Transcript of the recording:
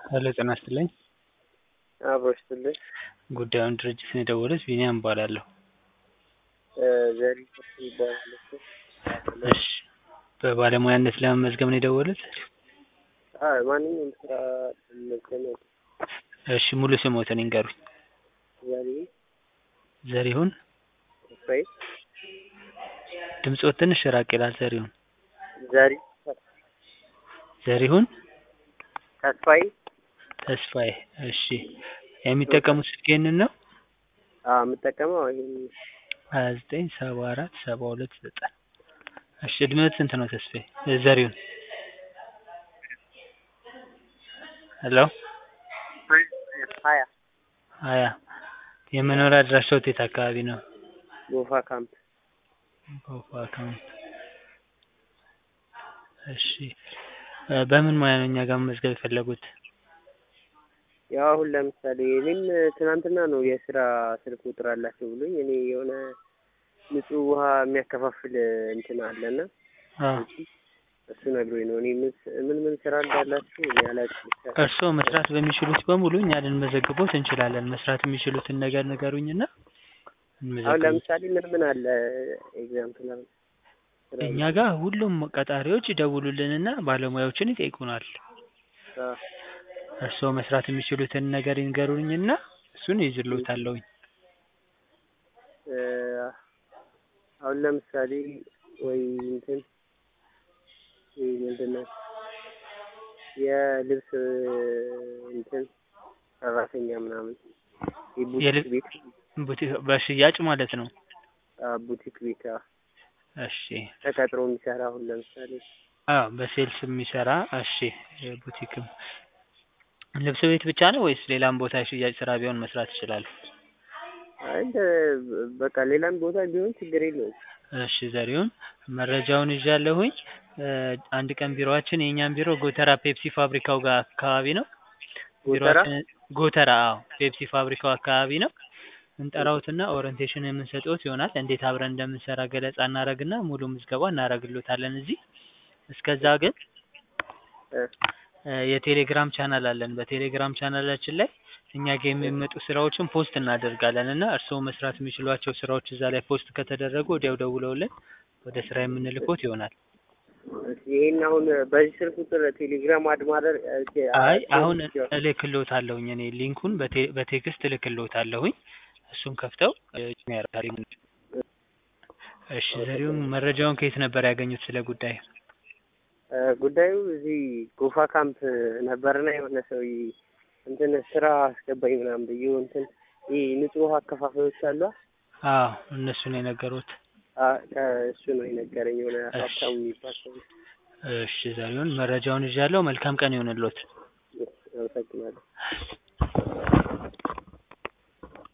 ሄሎ ጤና ይስጥልኝ። አብሮ ይስጥልኝ። ጉዳዩን ድርጅት ነው የደወሉት ቢኒያም እባላለሁ። ዘሪቱ ይባላል እሱ። እሺ በባለሙያነት ለመመዝገብ ነው የደወሉት? አይ ማንኛውም ስራ ለመመዝገብ ነው። እሺ ሙሉ ስሞትን ይንገሩኝ? ዘሪሁን ዘሪሁን ተስፋዬ ድምፅዎ ትንሽ ራቅ ይላል ዘሪሁን ዘሪ ዘሪሁን ተስፋዬ ተስፋዬ እሺ የሚጠቀሙት ስልክ ይህንን ነው? አዎ የምጠቀመው ይሄን ሀያ ዘጠኝ ሰባ አራት ሰባ ሁለት ዘጠኝ እሺ እድሜዎት ስንት ነው ተስፋዬ ዘሪሁን? ሄሎ ሀያ ሀያ የመኖሪያ አድራሻዎት የት አካባቢ ነው? ጎፋ ካምፕ ጎፋ ካምፕ እሺ በምን ሙያ ነው እኛ ጋር መመዝገብ የፈለጉት? ያው አሁን ለምሳሌ እኔም ትናንትና ነው የስራ ስልክ ቁጥር አላቸው ብሎኝ እኔ የሆነ ንጹህ ውሃ የሚያከፋፍል እንትን አለና አዎ እሱ ነግሮኝ ነው። እኔ ምን ምን ስራ እንዳላችሁ እኔ አላውቅም። እርስዎ መስራት በሚችሉት በሙሉ እኛ ልንመዘግቦት እንችላለን። መስራት የሚችሉትን ነገር ንገሩኝና አሁን እንመዘግብ። ለምሳሌ ምን ምን አለ ኤግዛምፕል አሁን ስራ እኛ ጋር ሁሉም ቀጣሪዎች ይደውሉልንና ባለሙያዎችን ይጠይቁናል። አዎ እርስዎ መስራት የሚችሉትን ነገር ይንገሩኝና እሱን ይይዝልዎታለሁኝ። እ አሁን ለምሳሌ ወይ እንትን ይሄ ምንድን ነው የልብስ እንትን ሰራተኛ ምናምን የቡቲክ የልብ- ቤት ቡቲክ በሽያጭ ማለት ነው። አዎ ቡቲክ ቤት አዎ እሺ ተቀጥሮ የሚሰራ አሁን ለምሳሌ አዎ በሴልስ የሚሰራ እሺ የቡቲክም ልብስ ቤት ብቻ ነው ወይስ ሌላም ቦታ የሽያጭ ስራ ቢሆን መስራት ይችላሉ? አይ እንደ በቃ ሌላም ቦታ ቢሆን ችግር የለውም። እሺ ዘሪሁን መረጃውን ይዣለሁኝ። እ አንድ ቀን ቢሮአችን የእኛም ቢሮ ጎተራ ፔፕሲ ፋብሪካው ጋር አካባቢ ነው። ጎተራ ቢሮአችን ጎተራ አዎ ፔፕሲ ፋብሪካው አካባቢ ነው። እንጠራዎትና ኦሪንቴሽን የምንሰጥዎት ይሆናል። እንዴት አብረን እንደምንሰራ ገለጻ እናደርግና ሙሉ ምዝገባ እናደርግልዎታለን እዚህ። እስከዛ ግን እ እ የቴሌግራም ቻናል አለን። በቴሌግራም ቻናላችን ላይ እኛ ጋር የሚመጡ ስራዎችን ፖስት እናደርጋለን እና እርስዎ መስራት የሚችሏቸው ስራዎች እዛ ላይ ፖስት ከተደረጉ ወዲያው ደውለውልን ወደ ስራ የምንልኮት ይሆናል። እሺ ይሄን አሁን በዚህ ስልክ ቁጥር ቴሌግራም አድ ማድረግ አይ አሁን እልክልዎታለሁኝ እኔ ሊንኩን በቴ- በቴክስት እልክልዎታለሁኝ እሱን ከፍተው እ ያደርጋሉ። እሺ ዘሪሁን መረጃውን ከየት ነበር ያገኙት ስለ ጉዳይ? እ ጉዳዩ እዚህ ጎፋ ካምፕ ነበርና የሆነ ሰው እንትን ስራ አስገባኝ ምናምን ብዬው እንትን ይህ ንጹህ ውሃ አከፋፋዮች አሉ አዎ እነሱ ነው የነገሩት። አ- ከእሱ ነው የነገረኝ የሆነ እሺ። ሀብታሙ የሚባል ሰው እሺ ዘሪሁን መረጃውን ይዣለሁ። መልካም ቀን ይሁንልዎት። አመሰግናለሁ።